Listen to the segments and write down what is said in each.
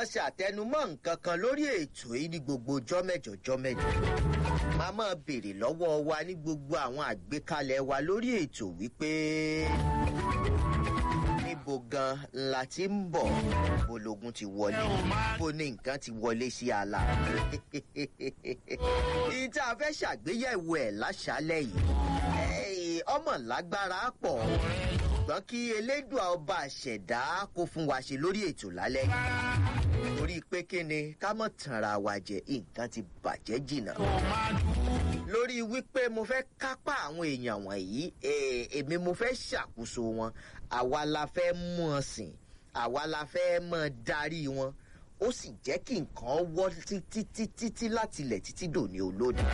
máa ṣàtẹnumọ́ nǹkan kan lórí ètò yìí ní gbogbo jọ́mẹ́jọ jọ́mẹ́jọ máa máa béèrè lọ́wọ́ wa ní gbogbo àwọn àgbékalẹ̀ wa lórí ètò wípé níbo gan la ti ń bọ̀ bologun ti wọlé bó ní nǹkan ti wọlé sí ala ìyí tá a fẹ́ ṣàgbéyẹ̀wò ẹ̀ láṣálẹ̀ yìí ọmọ lágbára pọ̀ ṣùgbọ́n kí elédùà ọba àṣẹ̀dá kó fún wa ṣe lórí ètò lálẹ́ yìí torí pé kí ni ká mọ̀ tanra wa jẹ nǹkan ti bàjẹ́ jìnnà lórí wípé mo fẹ́ kápá àwọn èèyàn wọ̀nyí èmi mo fẹ́ ṣàkóso wọn àwa la fẹ́ mú ọ sìn àwa la fẹ́ mọ darí wọn ó sì jẹ́ kí nǹkan wọ́ títí títí láti ilẹ̀ títí dòní olódì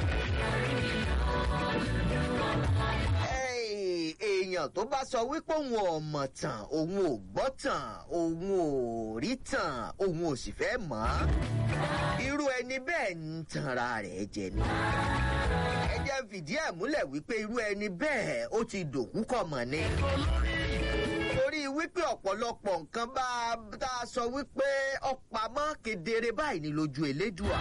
èèyàn tó bá sọ wípé òun ò mọ̀ tàn òun ò gbọ́ tàn òun ò rí tàn òun ò sì fẹ́ mọ̀ ọ́ irú ẹni bẹ́ẹ̀ ń tanra rẹ̀ jẹ ni. ẹ jẹ́ fìdí ẹ̀ múlẹ̀ wípé irú ẹni bẹ́ẹ̀ ó ti dòkú kọ̀ mọ̀ ni. torí wípé ọ̀pọ̀lọpọ̀ nǹkan bá tá a sọ wípé ọ̀pamọ́ kedere báyìí ni lójú elédùà.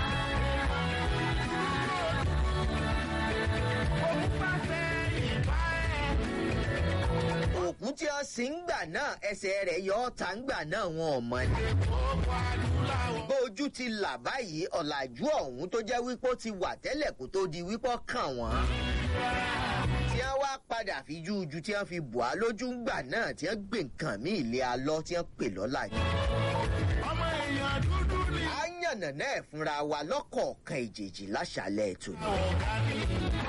òkú tí ó sì ń gbà náà ẹsẹ̀ rẹ̀ yọ ọ́ta ń gbà náà wọn ò mọ ni. bójú ti là báyìí ọ̀làjú ọ̀hún tó jẹ́ wípé ó ti wà tẹ́lẹ̀ kó tó di wípé kàn wọ́n. tí wọ́n wá padà fi jújú tí wọ́n fi bò á lójú ń gbà náà tí wọ́n gbé nǹkan mí ilé alọ́ tí wọ́n pè lọ́la jù. ọmọ èèyàn dúdú ni. a yànnà náà fúnra wa lọ́kọ̀ọ̀kan ìjèjì láṣàlẹ̀ ètò ni. ọ̀gá ni.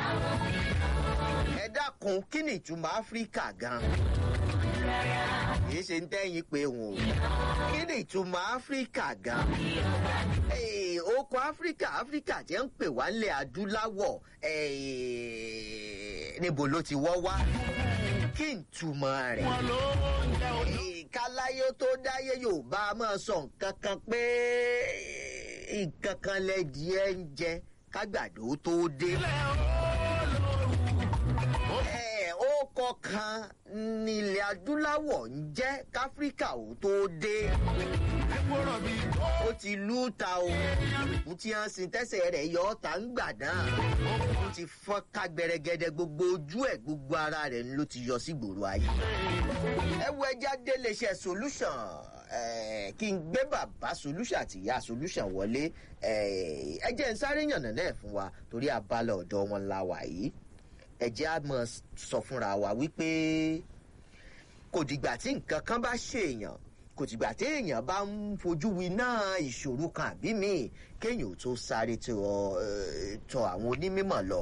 ẹ dákun kí ni ìtumọ̀ áfíríkà gan-an kìí ṣe ń tẹ́yìn pé wọn ò kí ni ìtumọ̀ áfíríkà gan oko áfíríkà áfíríkà tí ń pè wá nílẹ̀ adúláwọ̀ níbo ló ti wọ́ wá kí n túmọ̀ rẹ̀ wọn ló ń jẹ ojú. káláyé tó dáyé yorùbá máa sọ nǹkan kan pé nǹkan kan lẹ́dí ẹ̀ ń jẹ kágbàdo tó dé. ilẹ̀ olóòrùn. ẹ ó kọkan nílẹ̀ adúláwọ̀ ń jẹ́ káfíríkà ò tó dé epo rọ̀bì tó. ó ti lú ta o òkú tí wọ́n sin tẹ́sẹ̀ rẹ̀ yọ ọ́ ta ń gbà náà ó ti fọ́n ká gbẹrẹgẹdẹ gbogbo ojú ẹ̀ gbogbo ara rẹ̀ ló ti yọ sí gbòòrò ayé ẹ wo ẹja délé iṣẹ́ solution eh, kí n gbé bàbá solution àti ìyá solution wọlé eh, ẹ jẹ́ n sáré yànnà náà fún wa torí abala ọ̀dọ́ wọn la wà yìí ẹ jẹ́ á mọ̀ sọ fúnra wa wípé kò dìgbà tí nǹkan kan bá ṣèèyàn kò dìgbà tí èèyàn bá ń fojú winá ìṣòro kan àbí míì kéèyàn ò tó sáré tọ eh, tọ àwọn onímọ̀ lọ.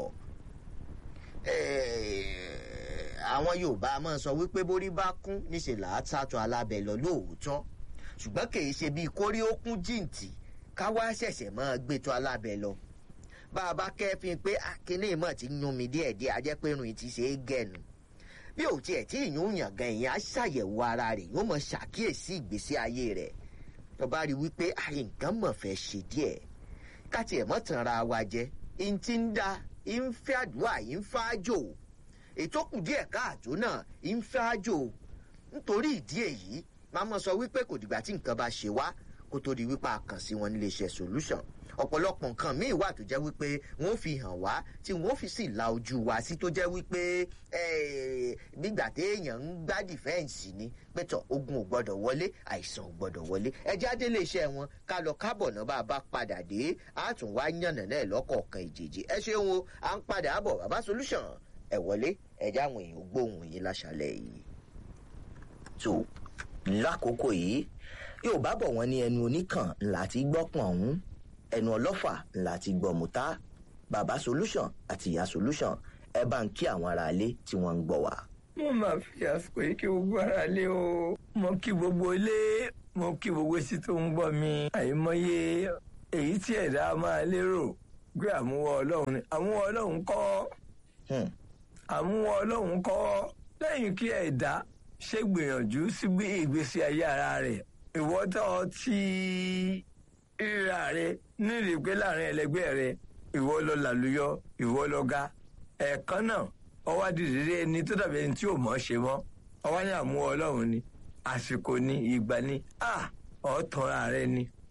Eh, àwọn yorùbá máa ń sọ wípé borí bá kún níṣẹ́ là á tàtọ̀ alábẹ́ lọ lóòótọ́ ṣùgbọ́n kì í ṣe bíi kórí ó kún jìǹtì káwá ṣẹ̀ṣẹ̀ máa gbé tọ́ alábẹ́ lọ bá a bá kẹ́fín pé akínní mọ̀ ti ń yún mi díẹ̀díẹ̀ ajẹ́ pé irun yìí ti ṣe é gẹ̀nu bí ò tiẹ̀ tí ìyún yàn gan èèyàn á ṣàyẹ̀wò ara rẹ̀ yóò mọ̀ ṣàkíyèsí ìgbésí ayé rẹ̀ tó bá rí wípé àyè nǹkan mọ̀ fẹ́ ṣe díẹ̀ káti ẹ̀ mọ̀ tàn ra wa jẹ́ in ti ń da in fẹ́ àdúrà in fẹ́ àjò ètò kù díẹ̀ káàtó náà in fẹ́ àjò nítorí ìdí èyí máa mọ̀ sọ wípé kò dìgbà tí nǹkan bá ṣe wá kó tó di wípé a kàn sí wọn nílé iṣẹ́ solution ọ̀pọ̀lọpọ̀ nǹkan míì wà tó jẹ́ wípé wọ́n fi hàn wá tí wọ́n fi sì la ojú wa sí tó jẹ́ wípé eh, nígbà téèyàn ń gbá dìfẹ́ǹsì ni pẹ̀tọ̀ ogun ò gbọ́dọ̀ wọlé àìsàn ò gbọ́dọ̀ wọlé ẹjẹ́ adélé iṣẹ́ wọn ká lọ kábọ̀ náà bá a bá padà dé a tún wá yànnà náà lọ́kọ̀ọ̀kan ìjèjì ẹ ṣeun o à ń padà bọ̀ bàbá solution ẹ wọlé ẹjẹ́ àwọn èèyàn gbóhùn yìí láṣálẹ̀ yìí. tó lákòókò yìí yóò bá bọ̀ wọ́n ní ẹnu oníkàn ńlá ti gbọ́pọ̀n ọ̀hún ẹnu ọlọ́fà ńlá ti gbọ́ mùtá bàbá solution àti ìyá solution ẹ bá ń kí àwọn aráalé tí wọ́n ń gbọ́ wá. mo máa fi àsìkò yìí kí gbogbo ara lé o mo kí gbogbo ilé mo kí gbogbo etí tó ń gbọ́ mi àìmọye èyí tí ẹ̀dá máa lérò pé àmúwọ́ ọlọ́run ni àmúwọ́ ọlọ́run kọ́ Hmm. àmúwọ́ ọlọ́run kọ́ lẹ́yìn kí ẹ̀dá ṣe gbìyànjú sí bí ìgbésí ayé ara rẹ̀ ìwọ́tọ̀ tí ríra rẹ̀ nírìí pé láàrin ẹlẹgbẹ́ rẹ̀ ìwọ lọ làlùyọ ìwọ lọ ga ẹ̀ẹ̀kan náà ọwọ́ àdìrí ẹni tó dàbí ẹni tí ò mọ̀ ṣe mọ́ ọwọ́ ní àmúwọ́ ọlọ́run ni àsìkò ni ìgbà ni à ọ̀tàn ààrẹ ni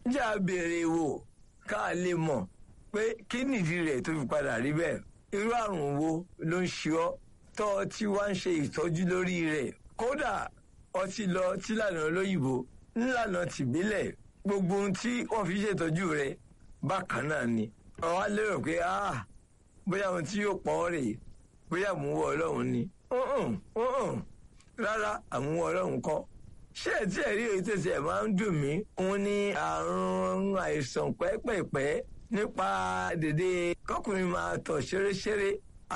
jẹ́ a béèrè wò ká lè mọ̀ pé kí nìdí rẹ̀ tó fi padà rí bẹ́ẹ̀ irú àrùn wo ló ń ṣe ọ́ tọ́ ọ tí wá ń ṣe ìtọ́jú lórí rẹ̀ kódà ọtí lọ tí lànà olóyìnbó nílànà tìbílẹ̀ gbogbo ohun tí wọ́n fi ṣètọ́jú rẹ̀ bákan náà ni ọ̀hún á lérò pé ah bóyá ohun tí yóò pọ̀ ọ́ rèé bóyá àmúwọ́ ọlọ́run ni Mm-mm, mm-mm. rárá àmúwọ́ ọlọ́run kọ́ ṣé ẹ tí ẹ rí èyí tẹ̀sí ẹ̀ máa ń dùn mí òun ní àrùn àìsàn pẹ́pẹ̀pẹ́ nípa dèdè kọkùnrin máa tọ̀ ṣeréṣeré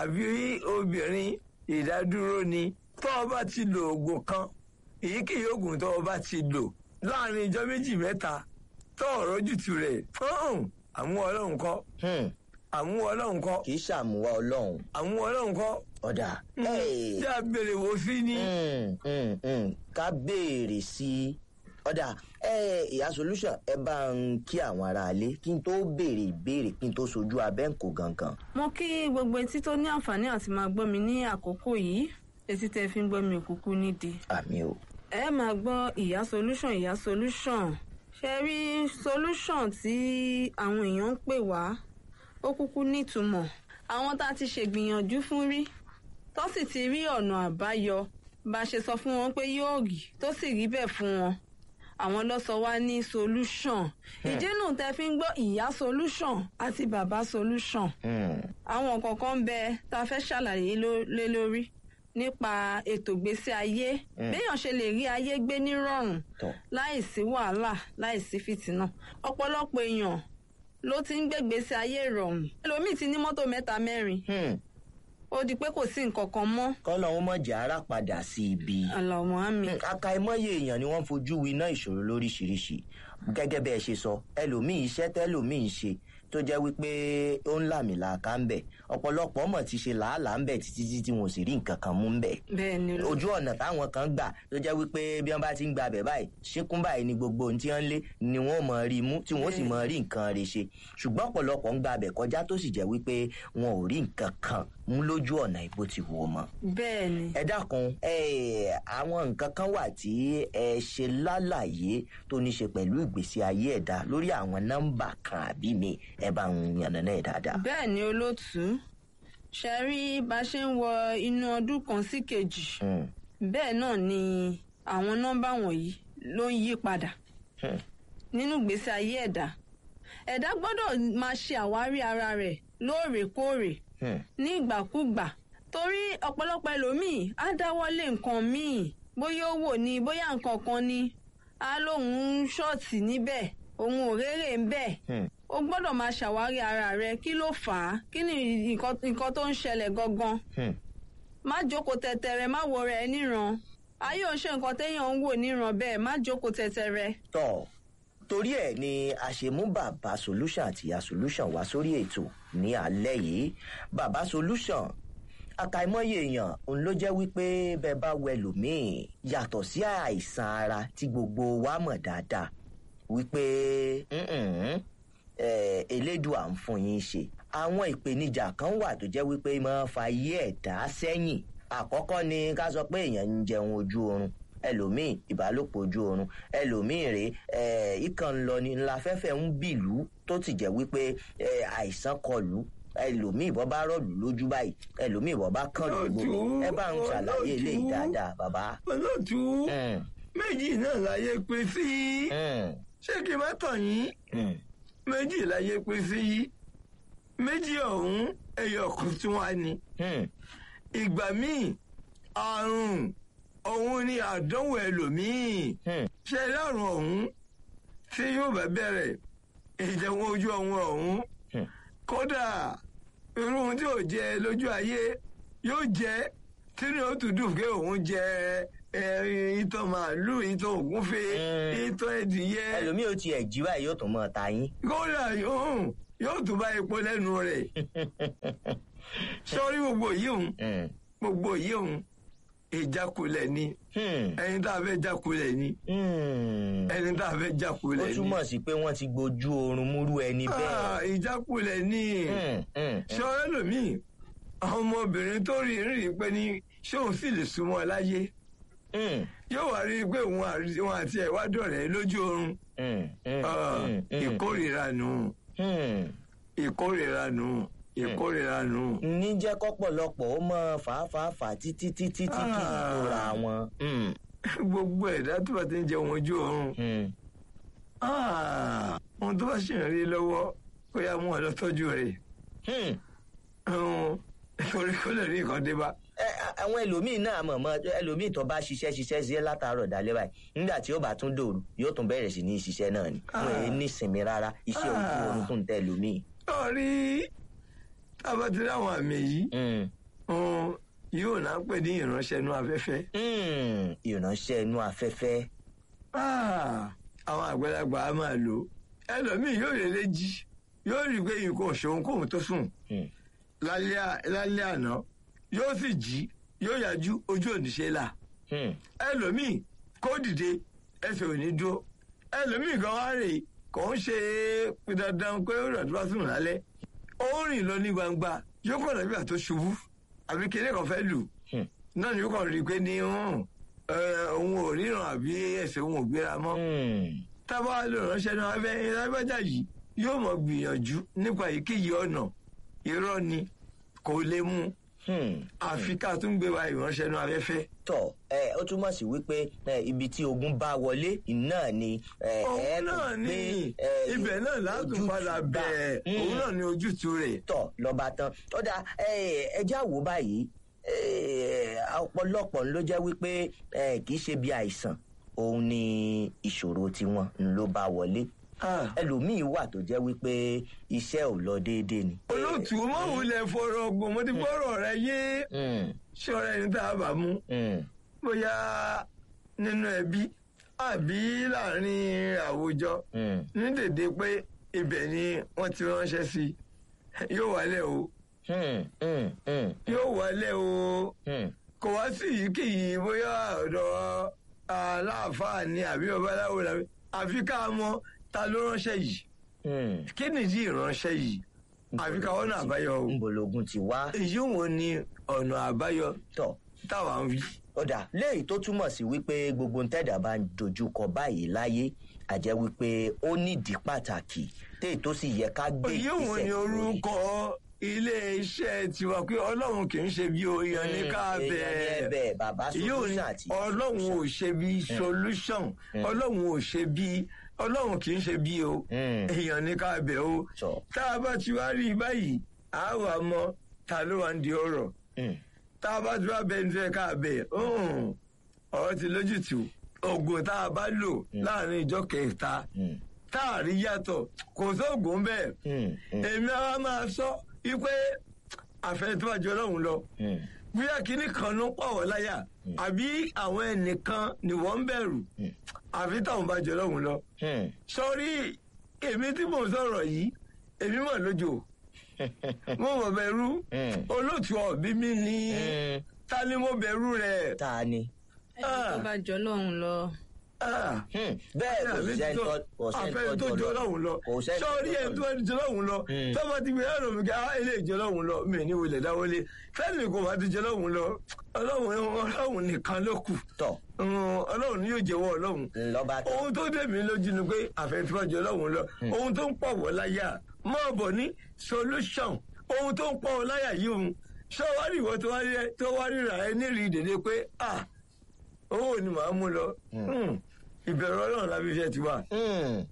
àbí obìnrin ìdádúró ni tó o bá ti lo oògùn kan èyíkéyìí oògùn tó o bá ti lò láàrin ijọ́ méjì mẹ́ta tó ọ̀rọ̀ jùtù rẹ̀ àmúwọ́ ọlọ́run kọ́ Hmm, àmúwọ́ ọlọ́run kọ́ kì í ṣàmúwá ọlọ́run àmúwọ́ ọlọ́run kọ́ ọ̀dà. Hey. tí a béèrè wò sí ni. Mm, mm, mm. ká béèrè sí i ọ̀dà ẹ ìyá solution ẹ bá ń kí àwọn aráalé kí n tó béèrè ìbéèrè kí n tó sojú abẹ́ǹkò gangan. mo kí gbogbo etí tó ní àǹfààní àti máa gbọ́ mi ní àkókò yìí etí tẹ́ fi ń gbọ́ mi òkúkú nídìí. àmì o. ẹ máa gbọ́ ìyá solution ìyá solution ṣe rí solution tí àwọn èèyàn ń pè wá ó kúkú nítumọ̀ àwọn tá a ti ṣègbìyànjú fún rí tó sì ti rí ọ̀nà àbáyọ bá a ṣe sọ fún wọn pé yóò rí tó sì rí bẹ́ẹ̀ fún wọn àwọn ló sọ wá ní solution ìdínú tẹ́ fi ń gbọ́ ìyá solution àti bàbá solution Hmm, àwọn kọ̀ọ̀kan ń bẹ tá a fẹ́ ṣàlàyé ló- lé lórí nípa ètò ìgbésí ayé béèyàn ṣe lè rí ayé gbé nírọ̀rùn tọ́ láìsí wàhálà láìsí fìtínà ọ̀pọ̀lọpọ̀ èèyàn ló ti ń gbégbèsè ayé ìrọ̀rùn ẹlòmíì ti ní mọ́tò mẹ́ta mẹ́rin Hmm, ó di pé kò sí nǹkan kan mọ́ kọ́lọ́hún mọ̀jà ara padà sí ibi. àlàmọ́ àmì Hmm, àkàìmọye èèyàn ni wọ́n fojú winá ìṣòro lóríṣiríṣi gẹ́gẹ́ bẹ́ẹ̀ ṣe sọ ẹlòmíì iṣẹ́ tẹ́lòmíì ń ṣe tó jẹ́ wípé ó ń làmìlàaka ń bẹ̀ ọ̀pọ̀lọpọ̀ mọ̀ ti ṣe làálàá ń bẹ̀ títí tí wọn ò sì rí nǹkan kan mú ń bẹ̀ bẹ́ẹ̀ ni ló- ojú ọ̀nà táwọn kan gbà tó jẹ́ wípé bí wọ́n bá ti ń gba abẹ̀ báyìí ṣíkún báyìí ni gbogbo ohun tí wọ́n ń lé ni wọ́n mọ̀ rí mú tí wọ́n sì mọ̀ rí nǹkan rẹ̀ ṣe ṣùgbọ́n ọ̀pọ̀lọpọ̀ ń gba abẹ̀ kọjá tó sì jẹ́ wípé wọn ò rí nǹkan kan mú lójú ọ̀nà ìbò ti wò mọ́ bẹ́ẹ̀ ni ẹ dákun ẹ àwọn nǹkan kan wà tí ẹ ṣe lálàyé tó ní ṣe pẹ̀lú ìgbésí ayé ẹ̀dá lórí àwọn nọ́mbà kan àbí mi ẹ bá ń yànnàná ẹ̀ dáadáa. bẹ́ẹ̀ ni olóòtú ṣe rí bá a ṣe ń wọ inú ọdún kan sí kejì Hmm, bẹ́ẹ̀ náà ni àwọn nọ́mbà wọ̀nyí ló ń yí padà hmm, nínú ìgbésí ayé ẹ̀dá ẹ̀dá gbọ́dọ̀ máa ṣe àwárí ara rẹ̀ lóòrèkóòrè hmm, ní ìgbàkúgbà torí ọ̀pọ̀lọpọ̀ ẹlòmíì á dáwọ́lé nǹkan míì bóyá ó wò ní bóyá nǹkan kan ni á lóun ń ṣọ́ọ̀tì níbẹ̀ òun ò rérè ń bẹ̀ hmm. o gbọ́dọ̀ máa ṣàwárí ara rẹ kí ló fà á kí ni nǹkan nǹkan tó ń ṣẹlẹ̀ gangan Hmm. má jókòó tẹ̀tẹ̀rẹ̀ má wo rẹ̀ níran ayé ò ṣe nǹkan téèyàn ń wò níran bẹ́ẹ̀ má jókòó tẹ̀tẹ̀rẹ̀. tọ́ torí ẹ̀ ni a ṣe mú bàbá solution àti ìyá solution wá sórí ètò ní alẹ́ yìí bàbá solution àkàìmọye èèyàn òun ló jẹ́ wípé bẹ́ẹ̀ bá wẹ lòmíì yàtọ̀ sí àìsàn ara tí gbogbo wa mọ̀ dáadáa wípé "Mm-mm, eh, elédùà ń fún yín ṣe àwọn ìpèníjà kan wà tó jẹ́ wípé máa ń fa ayé ẹ̀dá sẹ́yìn àkọ́kọ́ ni ká sọ pé èèyàn ń jẹun ojú oorun ẹlòmíì ìbálòpọ̀ ojú oorun ẹlòmíì rè é ìkàn ń lọ ní ńlá fẹ́fẹ́ ń bìlú tó ti jẹ́ wípé eh, àìsàn kọlù ẹlòmíì bọ́ bá rọ̀lù lójú báyìí ẹlòmíì bọ́ bá kàn lù gbogbo ẹ bá ń ṣàlàyé eléyìí dáadáa bàbá. olóòtú Mm, méjì náà láyé pé sí mm, ṣé kí n má tàn yín mm. méjì láyé pé sí méjì ọ̀hún ẹyọ kan tí wọ́n á ní. Hmm, ìgbà míì àrùn ọ̀hún ni àdánwò ẹlòmíì hmm, ṣe lárùn ọ̀hún tí yóò bá bẹ̀rẹ̀ ìjẹun ojú ọ̀hún ọ̀hún hmm. kódà irú ohun tí ò jẹ lójú ayé yóò jẹ tí ní ó tún dùn pé òun jẹ ẹ, ìtàn màálù ìtàn ògúnfe Mm. ìtàn ẹdìyẹ ẹlòmíì ò tiẹ̀ jí báyìí yóò tún mọ́ ta yín. kódà yóò yóò tún bá epo lẹ́nu rẹ̀ sọ́rí gbogbo yìí òun Hmm, gbogbo yìí òun ìjákulẹ̀ ni hmm, ẹni tá a fẹ́ jákulẹ̀ ni hmm. ẹni tá a fẹ́ ó jákulẹ̀ ni túmọ̀ sí pé wọ́n ti gbojú oorun múrú ẹni Ah, bẹ́ẹ̀. ìjákulẹ̀ ni Hmm, hmm, ṣé ọ̀rẹ́ lòmíì àwọn ọmọbìnrin tó rí rí pé ní ṣé òun sì lè súnmọ́ láyé Mm, yóò wá rí i pé òun àrí- òun àti ẹ̀ wá dọ̀rẹ́ lójú oorun mm, mm, Ah, mm, mm, ìkórìíra nù mm. ìkórìíra nù ìkórìíra nù. ní jẹ́ kọ́pọ̀lọpọ̀ ó mọ fàáfàáfà títí títí tí kì í Ah. tóra wọn. Mm, gbogbo ẹ̀dá tó bá ti ń jẹun ojú oorun mm. Ah, ohun tó bá ṣì ń rí lọ́wọ́ kó yá mú ọ lọ tọ́jú rẹ̀ Hmm. Ọ̀hún, torí kó lè rí nǹkan dé bá. Ẹ, a- àwọn ẹlòmíì náà mọ̀ mọ́ ẹlòmíì tó bá ṣiṣẹ́ ṣiṣẹ́ sí látàárọ̀ dalẹ́ báyìí nígbà tí ó bá tún dòru yóò tún bẹ̀rẹ̀ sí ní ṣiṣẹ́ náà ni wọn èé ní ìsinmi rárá iṣẹ́ ojú Ah. oorun tún tẹ ẹlòmíì. lọ́ọ̀rí tábà ti láwọn àmì yìí Hmm. ọ̀hún, yóò náà pè ní ìránṣẹ́ inú afẹ́fẹ́. Hmm. ìránṣẹ́ inú afẹ́fẹ́. Ah, àwọn àgbàlagbà á máa lò ó. ẹlòmíì yóò lè lè jí yóò rí i pé nǹkan ò ṣeun kóun tó sùn Hmm. lálẹ́ à- lálẹ́ àná yóò sì jí yóò yájú ojú òníṣe là. Hmm. ẹlòmíì kó dìde ẹsẹ̀ ò ní dúró ẹlòmíì gan wá rè kò ń ṣe dandan pé ó rà tó bá sùn lálẹ́ ó rìn lọ ní gbangba yóò kàn lọ́bí àtó ṣubú àbí kéde kan fẹ́ lù Hmm. náà ni yóò kàn rí i pé ní hàn, ẹ, òun ò ríran àbí ẹsẹ̀ òun ò gbéra mọ́ Hmm. tábà lè ránṣẹ́ náà abẹ́ ìlágbájá yìí yóò mọ̀ gbìyànjú nípa èyíkéyìí ọ̀nà irọ́ ni kò lè mú Hmm. àfi ká tún gbé wa ìránṣẹ́ náà abẹ́fẹ́. tọ ẹ ó túmọ̀ sí wípé ẹ, ibi tí ogun bá wọlé náà ni ẹ, ẹ òun tún náà gbé, ní ẹ, ibẹ̀ náà látún ojútùú padà bá. bẹ̀ Hmm. òun náà ní ojútùú rẹ̀. tọ lọba tán ó dà ẹjẹ àwò báyìí eh, ọ̀pọ̀lọpọ̀ ló jẹ́ wípé eh, kì í ṣe bí àìsàn òun ni ìṣòro tiwọn ló bá wọlé Ah, ẹlòmíín wà tó jẹ́ wípé iṣẹ́ ò lọ déédéé ni. olóòtú mọ̀wulẹ̀ fọ̀rọ̀ ọgbọ̀n mo ti fọ̀rọ̀ rẹ yé Mm, ṣọ́ra ẹni tá a bá mú mm, bóyá nínú ẹbí àbí láàrin àwùjọ mm, ní dèdè pé ibẹ̀ ni wọ́n ti ránṣẹ́ sí yóò wálẹ̀ o mm, mm, mm, yóò wálẹ̀ o mm. kò wá sí èyíkéyìí bóyá ọ̀dọ̀ aláàfáà ni àbí babaláwo làbí àfi ká mọ ta ló ránṣẹ́ yìí Mm. kí nìdí ìránṣẹ́ yìí àfi ká wọ́n àbáyọ o ńbologun ti wá èyí wo ni ọ̀nà àbáyọ tọ̀ táwa ń wí. ọ̀dà léyìí tó túmọ̀ sí wípé gbogbo ntẹ́dà bá ń dojúkọ báyìí láyé àjẹ́ wípé ó nídìí pàtàkì téè tó sì yẹ ká gbé èyí wo ni lórí. orúkọ ilé iṣẹ́ tiwa pé ọlọ́run kì í ṣe bí oyan ní ká Mm, èèyàn ní bẹ́ẹ̀ ẹ̀bẹ̀ bàbá èyí ò ní solution àti ọlọ́run ò ṣe bí solution ọlọ́run ò ṣe bí ọlọ́run kì í ṣe bí o Mm. èèyàn ní ká bẹ̀ o Sọ. tá a bá ti wá rí i báyìí a wà mọ ta ló wà ń di ọ̀rọ̀ Mm, tá a bá ti wá bẹ ní fẹ́ ká bẹ̀ ọ̀hún, ọ̀rọ̀ ti lójútùú oògùn tá a bá lò láàrin ìjọ kẹta mm, tá a rí yàtọ̀ kò sóògùn bẹ́ẹ̀ mm, mm, èmi àwa máa sọ wípé àfẹnitọ́jú ọlọ́run lọ mm, bóyá kínní kan ló pọ̀ wọ́n láyà àbí àwọn ẹnìkan ni wọ́n ń bẹ̀rù Mm. àfi táwọn bá jọ ọlọ́run lọ. mm. sọrí èmi tí mò ń sọ̀rọ̀ yìí èmi mọ̀ lójó mo mọ̀ bẹ̀rù Mm. olóòtú ọ̀bí mi ní Mm. ta ni mo bẹ̀rù rẹ̀. ta ni. ẹni tó bá jọ lọ́hùn lọ. Ah Mm, bẹ́ẹ̀ kò àfẹ́ sẹ́ni tó tó- kò sẹ́ni àfẹ́ tó jọ lọ́hùn lọ kò sẹ́ni tó sọ́ọ́rí jọ ẹ̀ tó ẹni jọ lọ́hùn lọ Mm. tọ́mọ ti gbé ẹ̀rọ mi ká ilé ìjọ lọ́hùn lọ mi ní wọlé dáwọlé fẹ́ẹ̀mì kò bá ti jọ lọ́hùn lọ ọlọ́hùn ọlọ́hùn nìkan ló kù tọ̀ Mm, ọlọ́hùn ni yóò jẹ́wọ́ ọlọ́hùn lọ́ba tán. ohun tó dé mi lójú ni pé àfẹ́tíwájú ọlọ́hùn lọ ohun tó ń pọ̀ wọ́ láyà mọ́ bọ̀ ní solution ohun tó ń pọ̀ wọ́ láyà yìí òun ṣé wàá rí ìwọ tó wá rí- tó wá ríra ẹ nírìí dèdè pé ah owó ni màá mú lọ Mm, ìbẹ̀rù ọlọ́run lábí iṣẹ́ ti wà Mm,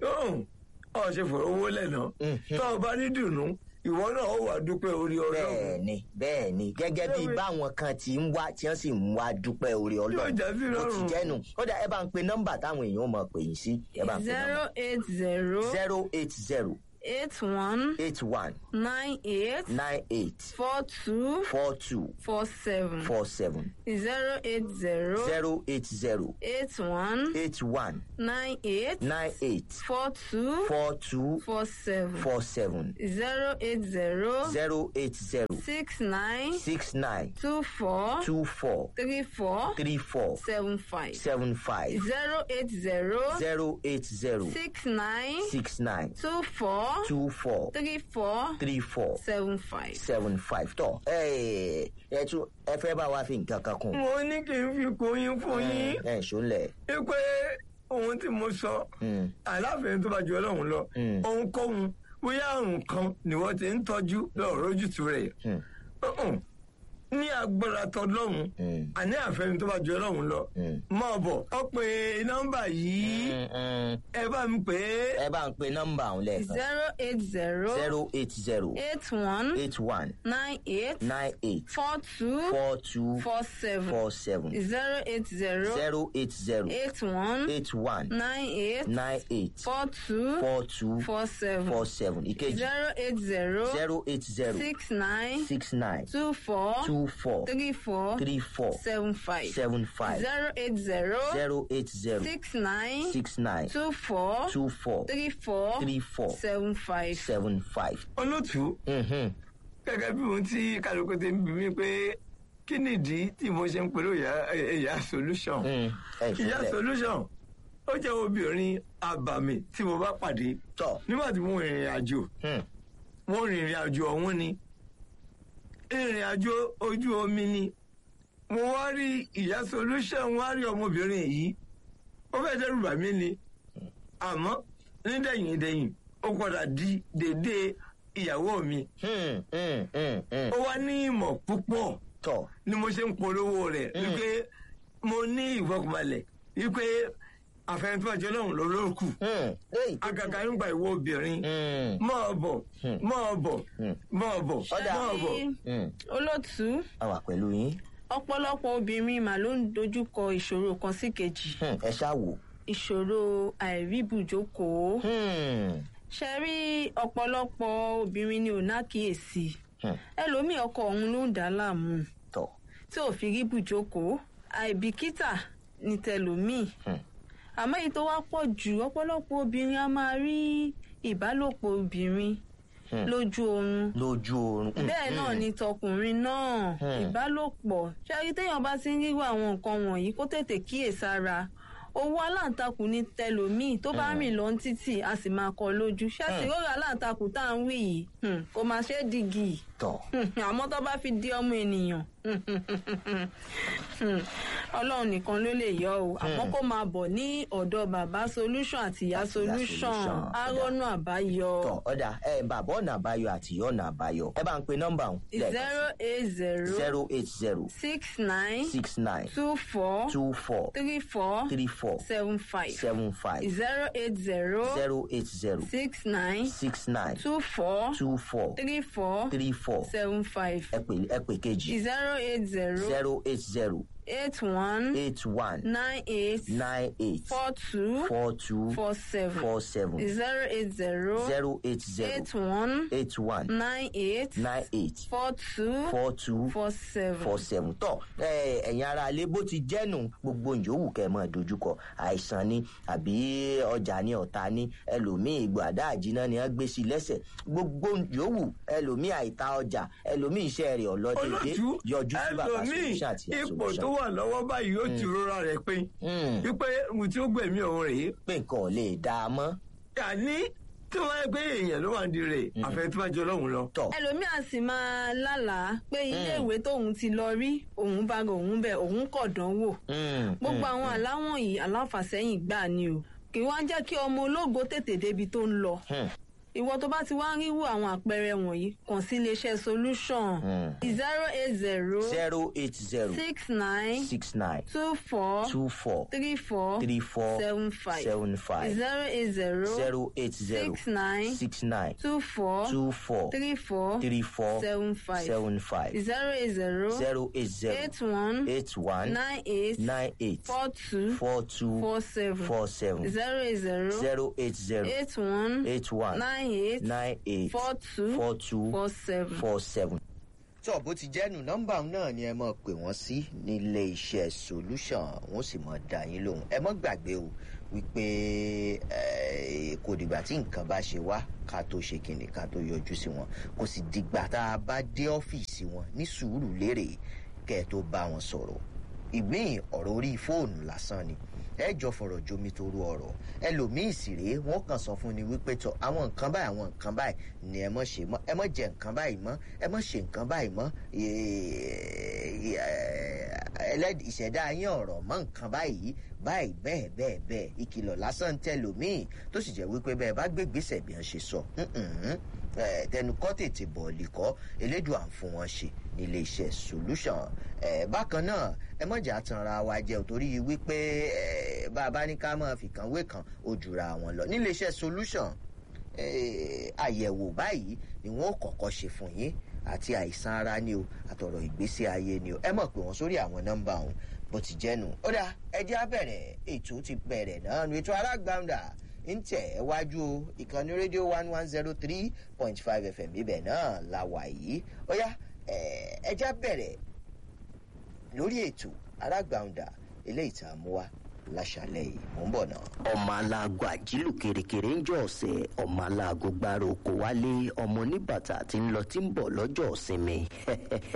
ọ ṣe fọ̀rọ̀ owó lẹ́nà Mhm. tó o bá ní dùnú ìwọ náà ó wà dúpẹ́ orí ọlọ́run bẹ́ẹ̀ ni bẹ́ẹ̀ ni gẹ́gẹ́ bí Bẹ́ẹ̀ ni. báwọn kan ti ń wá tí wọ́n sì ń wá dúpẹ́ orí Yóò ọlọ́run já sí ó ti lọ́rùn. jẹ́nu ó dà ẹ bá ń pe nọ́mbà táwọn èèyàn mọ̀ pè yín sí ẹ bá ń pe zero nọ́mbà eight zero zero eight zero eight one eight one nine eight nine eight four two four two four seven four seven zero eight zero zero eight zero eight one eight one nine eight nine eight four two four two four seven four seven zero eight zero zero eight zero six nine six nine two four two four three four three four seven five seven five zero eight zero zero eight zero six nine six nine two four two four three four three four seven five. seven five tọ ẹ ẹ tún ẹ fẹ́ bá wa fi nǹkan kan kún. mo ní kí n fi kóyún fún yín ẹ ṣọlẹ. wípé ohun tí mo sọ aláfẹ̀ẹ́ tó bá ju ọlọ́run lọ Mm. ohunkóhun bóyá àrùn kan ni wọ́n ti ń tọ́jú lọ́rọ̀ ojútùú rẹ̀ Mm. Uh-uh. ní agbára tọlọ́run Mm. àní àfẹ́ni tó bá ju ọlọ́run lọ Mm. máa bọ̀ ọ pé nọ́mbà yìí ẹ bá mi pè é ẹ bá ń pe nọ́mbà ọ̀hún lẹ́ẹ̀kan zero eight zero zero eight zero eight one eight one nine eight nine eight four two four two four seven four seven zero eight zero zero eight zero eight one eight one nine eight nine eight four two four two four seven four seven ìkejì zero eight zero zero eight zero six nine six nine two four two four three four three four seven five seven five zero eight zero zero eight zero six nine six nine two four two four three four three four seven five. seven five. olótùú Mhm. gẹ́gẹ́ bí ohun tí kálukú ti ń bí mi pé kí nìdí tí mo ṣe ń pẹ̀lú ìyá ìyá solution Mm. ẹ ìyá ṣọlẹ solution ó jẹ́ obìnrin àbàmì tí mo bá pàdé tọ. nígbà tí mo rìnrìn àjò Hmm. mo rìnrìn àjò ọ̀hún ni ìrìn àjò ojú omi ni mo wá rí ìyá solution wá rí ọmọbìnrin yìí ó fẹ́ dẹ́rù bà mí ni àmọ́ nídẹ̀yìn dẹ̀yìn ó padà di dédé ìyàwó mi Hmm. Hmm. Hmm. Hmm. ó wá ní ìmọ̀ púpọ̀ tọ. ni mo ṣe ń polówó rẹ̀ wípé mo ní ìfọkànbalẹ̀ wípé àfẹnifọ́jọ́ náà ló ló kù Hmm. Léyìí tó- àgàgà nígbà ìwọ obìnrin Hmm. máa bọ̀ máa bọ̀ Hmm. máa bọ̀ Ọ̀dà. máa bọ̀. Hmm. olótú a wà pẹ̀lú yín. ọ̀pọ̀lọpọ̀ obìnrin mà ló ń dojúkọ ìṣòro kan sí kejì Hmm. ẹ ṣáà wò. ìṣòro àìríbùjókòó Hmm. ṣe rí ọ̀pọ̀lọpọ̀ obìnrin ni ò nákìyèsí Hmm. ẹlòmíì ọkọ òun ló ń dà á láàmú tọ. tí ò fi rí bùjókòó àìbìkítà ní tẹlòmíì Hmm. àmọ́ èyí tó wá pọ̀ jù ọ̀pọ̀lọpọ̀ obìnrin a máa rí ìbálòpọ̀ obìnrin Hmm. lójú oorun lójú oorun. Hmm. bẹ́ẹ̀ náà ni tọkùnrin náà Hmm. ìbálòpọ̀ ṣáàrí téèyàn bá ti ń ríwọ àwọn nǹkan wọ̀nyí kó tètè kíyèsára owó aláǹtakùn ní tẹlòmíì tó bá rìn lọ títì a sì máa kọ lójú ṣáàtì Hmm. rọra aláǹtakùn tá à ń wí yìí hmm, kò máa ṣe é dìgì tọ. àmọ́ tó bá fi di ọmọ ènìyàn ọlọ́run nìkan ló lè yọ o àmọ́ kó máa bọ̀ ní ọ̀dọ̀ bàbá solution àti ìyá Àti ìyá solution Solution. arọ́nù àbáyọ tọ ọ̀dà ẹ bàbá ọ̀nà àbáyọ àti ìyá ọ̀nà àbáyọ. ẹ bá ń pe nọ́mbà ọ̀hún. zero eight zero zero eight zero six nine six nine two four two four three four three four seven five seven five zero eight zero zero eight zero six nine six nine two four two four three four three four seven five ẹ pè ẹ pè kejì zero eight zero zero eight zero eight one eight one nine eight nine eight four two four two four seven four seven zero eight zero zero eight zero eight one eight one nine eight nine eight four two four two four seven. four seven tọ ẹ ẹ̀yin ara alẹ bó ti jẹnu gbogbo yòówù kẹ́ mọ dojúkọ àìsàn ni àbí ọjà ni ọ̀tá ni ẹlòmíì ìgbàdá àjínà ni wọ́n gbé sí lẹ́sẹ̀ gbogbo yòówù ẹlòmíì àìta ọjà ẹlòmíì iṣẹ́ rẹ̀ ọlọdẹdẹ olótú yọjú sí bàbá ẹlòmíì solution àti ipò tó solution wà lọ́wọ́ báyìí ó ti rọra rẹ̀ pé Hmm, wípé mo tí ó gbẹ̀mí òun rèé pé nǹkan ò lè dá a mọ́ àní tí wọ́n yẹ pé èèyàn ló wà ní rẹ̀ àfẹ́tíwájú ọlọ́run lọ. tọ ẹlòmíà sì máa lálàá pé iléèwé tóun ti lọ rí òun bá ga òun bẹ òun kọ̀ dánwò Hmm, gbogbo hmm, àwọn àláwọ̀n yìí aláfàsẹ́yìn gbà ni o kì í wá jẹ́ kí ọmọ ológo tètè débi tó ń lọ hmm, ìwọ tó bá ti wá ń ríwò àwọn àpẹẹrẹ wọ̀nyí kàn sí iléeṣẹ́ solution hmm. zero eight zero zero eight zero six nine six nine two four two four three four three four seven five seven five zero eight zero zero eight zero six nine six nine two four two four three four three four seven five seven five zero eight zero zero eight zero eight one eight one nine eight nine eight four two four two four seven four seven zero eight zero zero eight zero eight one eight one nine eight nine eight four two four two four seven. four seven. tó bó ti jẹ́nu nọ́mbà náà ni ẹ mọ̀ pé wọ́n sí nílé iṣẹ́ solution wọ́n sì mọ̀ dá yín lóhùn ẹ mọ́ gbàgbé o wípé eh, kò dìgbà tí nǹkan bá ṣe wá ká tó ṣe kìnnì ká tó yọjú sí wọn kò sì dìgbà tá a bá dé ọ́fíìsì wọn ní sùúrù lérè kẹ́ ẹ tó bá wọn sọ̀rọ̀ ìgbín ọ̀rọ̀ orí fóònù lásán ni ẹ jọ fọ̀rọ̀ jomi toru ọ̀rọ̀ ẹlòmíì sì rèé wọ́n kàn sọ fún ni wípé tọ àwọn nǹkan báyìí àwọn nǹkan báyìí ni ẹ mọ̀ ṣe mọ́ ẹ mọ̀ jẹ nǹkan báyìí mọ́ ẹ mọ̀ ṣe nǹkan báyìí mọ́ ẹlẹ́dì ìṣẹ̀dá yín ọ̀rọ̀ mọ́ nǹkan báyìí báyìí bẹ́ẹ̀ bẹ́ẹ̀ bẹ́ẹ̀ ìkìlọ̀ lásán tẹlòmíì tó sì jẹ́ wípé bẹ́ẹ̀ bá gbé gbèsè bí wọ́n ṣe sọ tẹnukọ́ tètè bọ̀ọ̀lì kọ́ elédùn à ń fún wọn ṣe nílé iṣẹ́ solution bákan náà ẹ mọ̀jà tanra wa jẹ́ torí wípé bá a bá ní ká máa fìkan wé kan ó jura wọn lọ nílé iṣẹ́ solution àyẹ̀wò báyìí ni wọ́n kọ́kọ́ ṣe fún yín àti àìsàn ara ni o àtọ̀rọ̀ ìgbésí ayé ni o ẹ mọ̀ pé wọ́n sórí àwọn nọ́mbà ọ̀hún bó ti jẹ́nu ó dá ẹjẹ́ á bẹ̀rẹ̀ ètò ti bẹ̀rẹ̀ náà nu ètò alágbàǹdà ń tẹ̀ ẹ́ wájú o ìkànnì rédíò one one zero three point five fm ibẹ̀ náà la wà yìí ó yá ẹjẹ́ á bẹ̀rẹ̀ lórí ètò alágbàǹdà eléyìí tá a mú wá láṣálẹ̀ yìí mò ń bọ̀ náà. ọmọ aláàgọ àjílù kèrèkèrè ń jọ ọsẹ ọmọ aláàgọ gbára oko wálé ọmọ oníbàtà tí ń lọ tí ń bọ lọjọ ìsinmi